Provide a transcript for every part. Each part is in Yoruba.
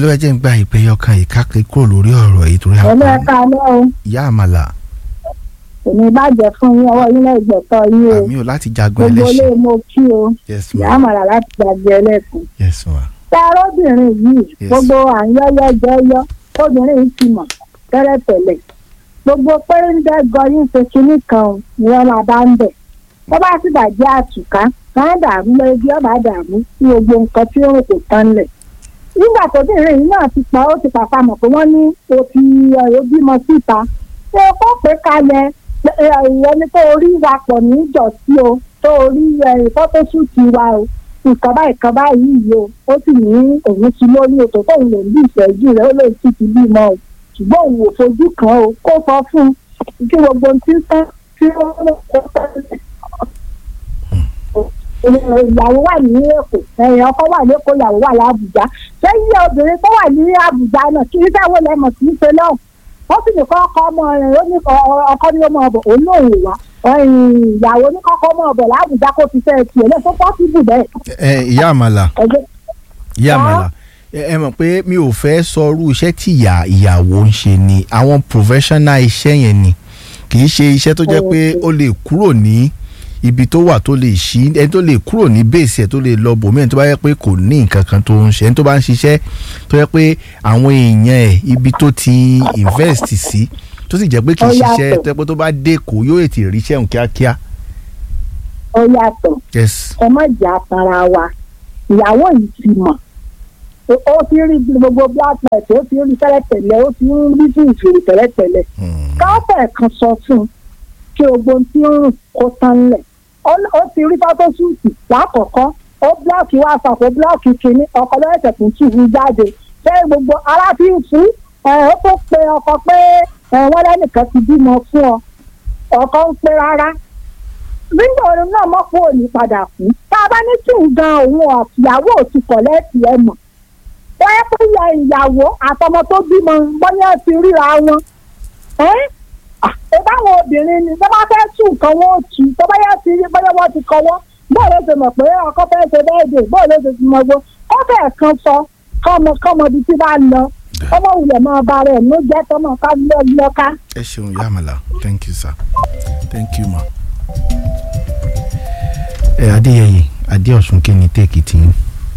ló ẹ jẹ́ ń gba ìpè ọkàn ìkákẹ́ kúrò lórí ọ̀rọ̀ yìí torí ẹ̀mí àpá ẹ̀ka alẹ́ o ìyá àmàlà èmi bàjẹ́ fún yín ọwọ́ yín náà ìgbẹ̀tọ̀ yín o àmì ò láti jagun gbogbo ilé ẹlẹ́ṣin mo kí o yes ìyá ma àmàlà láti gbàgbé ẹlẹ́sìn. yes ma tá a rọ́bìnrin yìí Yes. gbogbo àyọ́yọ́ jẹ́yọ́ obìnrin yìí ti mọ̀ tẹ́lẹ̀tẹ́lẹ̀ gbogbo pé ń dẹ́gọ yín ṣe kinní kan o, ni wọ́n máa bá ń bẹ̀ tó bá sì bàjẹ́ àtùká máa dààmú lórí bí ọba dààmú sí gbogbo nǹkan tí ó rò kò tán lẹ̀ nígbà tóbìnrin yìí náà ti pa ó ti pàpà mọ̀ pé wọ́n ní o ti ọ̀rọ̀ bímọ síta ṣé o kó pé kalẹ̀ ìyẹn ni tó orí wa pọ̀ ní ìjọsí o tó orí fọ́tóṣùtì wa o nǹkan báyìí kan báyìí yìí o ó sì ní òun ti lórí o tó tóun lè bí ìṣẹ́jú rẹ̀ ó lè ti ti bímọ o ṣùgbọ́n òun ò fojú kan o kó sọ fún un kí gbogbo ohun tí ń tán tí ó ń lò ó tẹ́lẹ̀ ìyàwó wà ní èkó ẹ̀yìn ọkọ wà lẹ́kọ̀ọ́ ìyàwó wà lábùjá lẹ́yìn obìnrin tó wà ní àbújá náà kí nígbà wo lẹ́mọ̀ sí í ṣe náà ó sì ní kọ́kọ́ ọmọ rẹ̀ ó ní ọkọ ní ọmọ ọbọ̀ òun náà wò wá ìyàwó ní kọ́kọ́ ọmọ ọbọ̀ lábùjá kó fi fẹ́ tiẹ̀ lẹ́sọ pọ́sibù bẹ́ẹ̀. ẹ ìyá àmàlà ẹgbẹ́ ìyá Ah. àmàlà ẹ ẹ mọ̀ pé mi ò fẹ́ sọ irú iṣẹ́ tí ìyá ìyàwó ń ṣe ni àwọn professional iṣẹ́ yẹn ni kì í ṣe iṣẹ́ tó jẹ́ pé ó lè kúrò ní ibi tó wà tó lè ṣí ẹni tó lè kúrò ní bẹ́ẹ̀sì ẹ̀ tó lè lọ bòmí ẹni tó bá yẹ pé kò ní nǹkan kan tó ń ṣe ẹni tó bá ń ṣiṣẹ́ tó yẹ pé àwọn èèyàn ẹ̀ ibi tó ti invest sí tó sì jẹ́ pé kì í Ó ṣiṣẹ́ yàtọ̀. tó yẹ pé tó bá dé kò yóò ètè ríṣẹ́ òun kíákíá. ó yàtọ̀ yes ẹ má jà tara wa ìyàwó yìí ti mọ̀ ó ó ti rí gbogbo black light ó ti rí tẹ́lẹ̀tẹ́lẹ̀ ó ti ń rí fún ìfèrè tẹ́lẹ̀tẹ́lẹ̀ Hmm. káfẹ́ kan sọ fún un kí gbogbo ohun tí ń rùn kó tán lẹ̀ ó ó ti rí fọ́tóṣúùtì lákọ̀ọ́kọ́ ó búlọ́ọ̀kì whatsapp ó búlọ́ọ̀kì kìíní ọkọ̀ lọ́sẹ̀ tó tù ú jáde ṣé gbogbo ara fi ń fún ẹ ó tó pe ọkọ pé ẹ wọ́n lẹ́nìkan ti bímọ fún ọ ọkọ ń pe rárá nígbà orin náà mọ̀ pé òní padà kú tá a bá ní kí n gan òun àtìyàwó òtún kọ̀lẹ́ẹ̀tì ẹ mọ̀ wọ́n yẹ kó yẹ ìyàwó àtọmọ tó bímọ bọ́yá ti ríra wọn ẹ́ ẹ báwọn obìnrin ni tó bá fẹ́ tún nǹkan wọn ó tù tó bá yẹ ti rí bọ́yá wọ́n ti kọ́wọ́ bóò ló ṣe mọ̀ pé ọkọ fẹ́ ṣe bẹ́ẹ̀dẹ̀ bóò ló ṣe ti mọ gbó ó fẹ́ kan sọ kọ́mọ kọ́mọ ibi tí bá lọ ọmọ wulẹ̀ máa ba rẹ̀ ló jẹ́ tọmọ ká lọ lọ́ka. ẹ ṣeun ìyá àmàlà thank you sir thank you ma. ẹ adéyẹyẹ adéọ̀sùn kí ni tẹ́ẹ̀kì tí ń.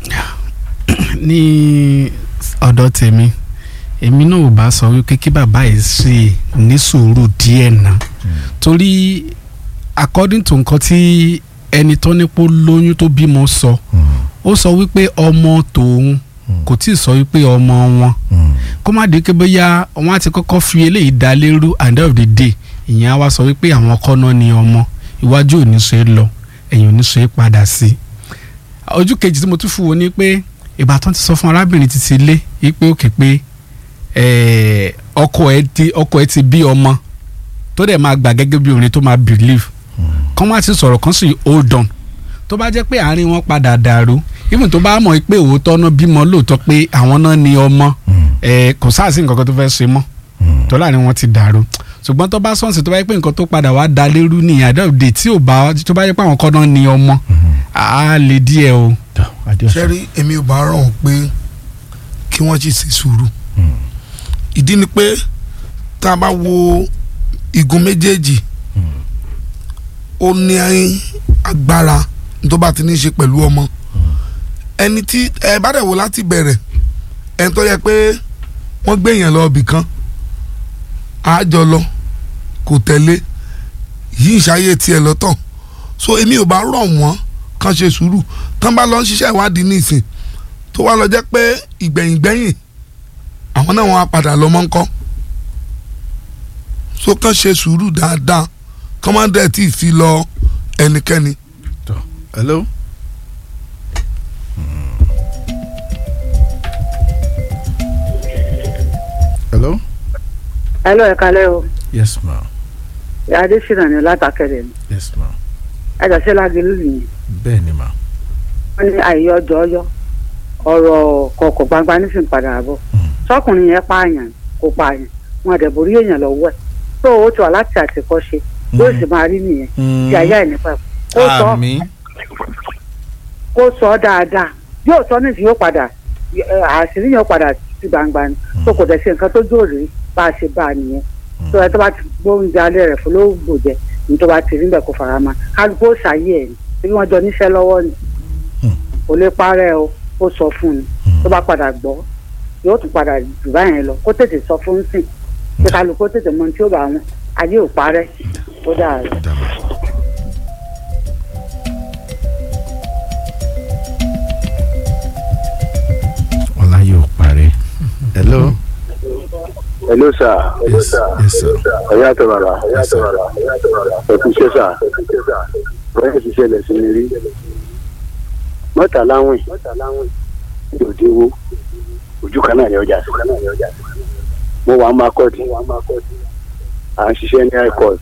ní ọ̀dọ̀ tèmi èmi náà ò bá sọ wípé kí bàbá yìí ṣe ní sùúrù díẹ̀ náà torí according to nǹkan tí ẹni tó nípò lóyún tó bímọ sọ ó sọ wípé ọmọ tòun kò tí ì sọ wípé ọmọ wọn kó má di pé bóyá wọn á ti kọ́kọ́ fi eléyìí dá lérú at the end of the day ìyẹn á wá sọ wípé àwọn ọkọ náà ni ọmọ iwájú ò ní ṣe é lọ ẹ̀yìn ò ní ṣe é padà sí i ojú kejì tí mo tún fún wo ni pé ìbátan ti sọ fún arábìnrin títí ilé yìí pé òkè pé eh, ọkọ ẹ ti ọkọ ẹ ti bí ọmọ tó dẹ̀ máa gbà gẹ́gẹ́ bí orin tó máa believe kán má ti sọ̀rọ̀ kan sì hold on tó bá jẹ́ pé àárín wọn padà dàrú even tó bá mọ̀ pé òótọ́ náà bímọ lóòótọ́ pé àwọn náà ní ọmọ eh, kò sáàsì nǹkan kan tó fẹ́ ṣe mọ́ tó láàrin wọn ti dàrú ṣùgbọ́n tó bá sọ̀nsì tó bá yẹ pé nǹkan tó padà wá da lérú ní àdéhùn tí ò bá tó bá yẹ pé àwọn kan náà ní ọmọ á lè díẹ̀ o. adéọ̀sùn sẹ́rí èmi ò bá rọ̀ wọ́n pé kí wọ́n sì ṣe sùúrù ìdí ni pé tá a bá wo igun méjèèjì ó ní agbára tó bá ti ní í ṣe pẹ̀lú ọmọ ẹni tí ẹ bá dẹ̀ wò láti bẹ̀rẹ̀ ẹni tó yẹ pé wọ́n gbé èèyàn lọ ibì kan àjọ lọ kò tẹ̀lé yìí ń ṣayé tiẹ̀ lọ́tọ̀ so èmi ò bá rọ̀ wọ́n kàn ṣe sùúrù tán bá lọ ń ṣiṣẹ́ ìwádìí nísìn tó wá lọ jẹ́ pé ìgbẹ̀yìngbẹ̀yìn àwọn náà wọn á padà lọ mọ́ ńkọ́ so kàn ṣe sùúrù dáadáa kàn má dẹ̀ tí ì fi lọ ẹnikẹ́ni. hello. hello. hello ẹ kalẹ́ o yes ma adésínà ni látàkẹ́rẹ́ ni yes ma ẹ̀dá sí lágẹ̀lú nìyẹn bẹ́ẹ̀ ni ma. wọ́n ní àyè ọjọ́ ọyọ́ ọ̀rọ̀ kọ̀ọ̀kọ̀ gbangba nísìnyí padà bọ̀ sọkùnrin yẹn pààyàn kò pààyàn wọn àdẹ̀bórí èèyàn lọ́wọ́ ẹ̀ tó o ti wà láti àtìkọ́ ṣe yóò sì máa rí nìyẹn tí ayé ẹ̀ nípa ẹ̀ kó sọ àmín kó sọ dáadáa yóò sọ nísìnyí yóò padà ẹ, àṣírí yóò padà sí gbangba ni tó kò dẹ̀ ṣe nǹkan tó jòrè bá a ṣe bá a nìyẹn tó ẹ tó bá ti gbóúnjẹ alẹ́ rẹ̀ fún lóògbò jẹ ní tó bá ti rí bẹ́ẹ̀ kó fara mọ́ kálukú ó ṣàyè ẹ̀ ní wọ́n jọ níṣẹ́ lọ́wọ́ ni kò lè parẹ́ o ó sọ fún ni tó bá padà gbọ́ yóò tún padà jù báyẹn lọ kó tètè sọ fún sìn kí kálukú ó tètè mọ tí ó bá wọn ayé ò parẹ́ ó dà rẹ̀. dàbà. ọlá yóò parí. hello. hello sir yes yes sir. ẹ̀yà tó bàbá Yes, sir. ẹ̀kú iṣẹ́ sà bẹ́ẹ̀ ti ṣẹlẹ̀ sí mi rí mọ́tà láwìn ìdòdìwó ojú kan náà ni ọjà sí mo wà á máa kọ́ọ̀dì à ń ṣiṣẹ́ ní high court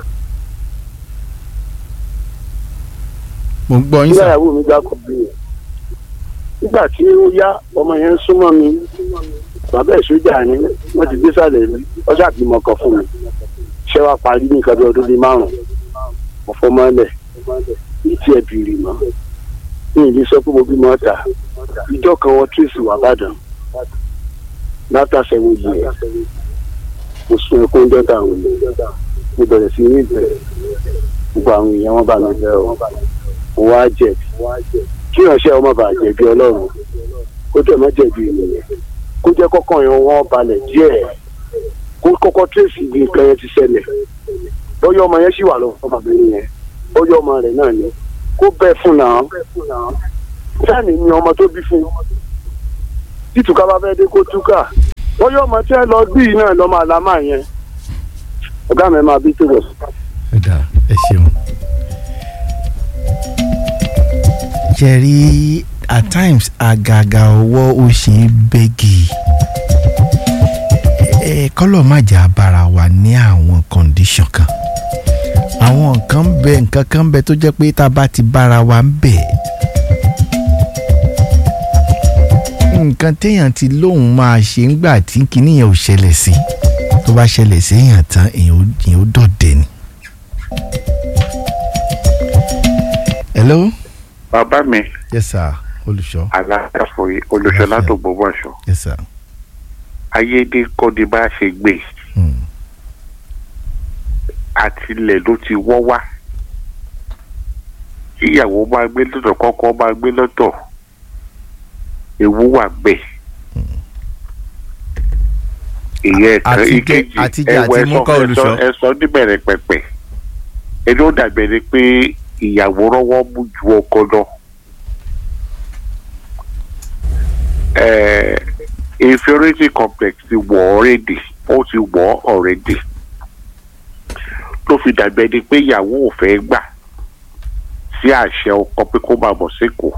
mo ń gbọ́ yín nígbà sà. ìyàwó mi gbà kọ́ bí yẹn nígbà tí ó yá ọmọ yẹn ń súnmọ́ mi bàbá ẹ̀ sójà ni wọ́n ti gbé sàlẹ̀ mi ọjà àbímọ kan fún mi ṣé wàá parí ní nǹkan bí ọdún bíi márùn-ún mo fọ́ mọ́lẹ̀ ìtì ẹ̀ bìrì mọ́ ní ìlú sọ pé mo bímọ ọ̀tà ìjọ kan wọn tírèsì wà bàdàn látàṣẹwò yìí ẹ̀ mo sún ẹkún jọta àwọn èèyàn mo bẹ̀rẹ̀ sí ní ìbẹ̀rẹ̀ gbogbo àwọn èèyàn wọn bá mi bẹ̀ ọ́ mo wá jẹ̀bi kí ìránṣẹ́ ọmọ bá jẹ̀bi ọlọ́run kó tẹ̀ mọ́ jẹ̀bi ènìyàn kó jẹ́ kọ́kàn yẹn wọ́n balẹ̀ díẹ̀ kó kọ́kọ́ tírèsì bí nǹkan yẹn ti ṣẹlẹ̀ bóyá ọmọ yẹn sì wà lọ́wọ́ ọmọbìnrin yẹn bóyá ọmọ rẹ̀ náà ni kó bẹ́ẹ̀ fún náà sáàni ni ọmọ tó bí fún títúkà bá fẹ́ dé kó túkà bóyá ọmọ tí ẹ lọ bí yìí náà lọ́mọ àlámà yẹn ọ̀gá mi máa bí tó bọ̀ sí. ẹ dà ẹ ṣeun. jẹ́rí at times àgàgà ọwọ́ ó ṣe é bẹ́gì ẹ kọ́lọ̀ má jà bára wa ní àwọn condition kan àwọn nǹkan ń bẹ nǹkan kan ń bẹ tó jẹ́ pé tá a bá ti bára wa ń bẹ̀ nǹkan téèyàn ti lóun máa ṣe ńgbà tí kinní yẹn ò ṣẹlẹ̀ sí tó bá ṣẹlẹ̀ sí èèyàn tán èèyàn ó èèyàn ó dọ̀dẹ̀ ni. hello bàbá mi yes sir olùṣọ́ aláàfọyé olùṣọlá tó gbogbo aṣọ yes sir. ayédè kọ́ni bá ṣe gbé Hmm. àtìlẹ̀ ló ti wọ́ wá ìyàwó máa gbé lọ́tọ̀ kọ́kọ́ máa gbé lọ́tọ̀ ewu wà bẹ́ẹ̀ ìyẹn ẹ̀kan Àtijẹ- ìkejì àtijẹ ẹwọ àti mú kọ́ olùṣọ́. ẹsọ níbẹ̀rẹ̀ pẹ̀pẹ̀ ẹni ó dàbẹ̀ ni pé ìyàwó rọ́wọ́ mú ju ọkọ lọ. Eh, inferiority complex ti wọ̀ already ó ti wọ̀ already ló fi dàbẹ̀ ni pé ìyàwó ò fẹ́ gbà sí àṣẹ ọkọ pé kó máa bọ̀ síkò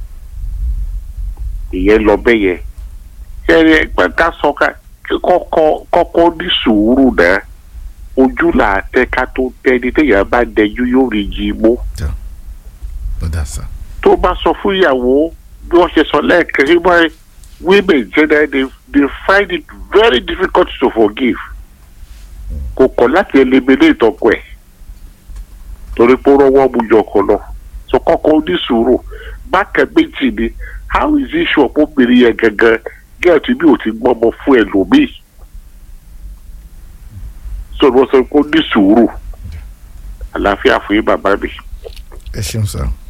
ìyẹn lọ bẹ́ẹ̀ yẹn ṣẹ́ni ẹgbẹ́ ká sọ ká kọ́kọ́ kọ́kọ́ ní sùúrù náà ojú là á tẹ́ ká tó tẹ́ ní téèyàn bá dẹjú yóò rí jí mú ó dà sá. tó bá sọ fún ìyàwó bí wọ́n ṣe sọ lẹ́ẹ̀kan sí wọ́n women generally they, they find it very difficult to forgive kò kọ̀ láti eliminate ìtọ́kọ ẹ̀ torí pé ó rọ́wọ́ mu yọ ọkọ lọ so kọ́kọ́ ní sùúrù bákan méjì ni how is it sure pé obìnrin yẹn gangan gẹ́ẹ̀tì bí ò ti gbọ́mọ fún ẹlòmíì so wọ́n sọ pé ó ní sùúrù àlàáfíà fún yín bàbá mi. ẹ ṣeun sá.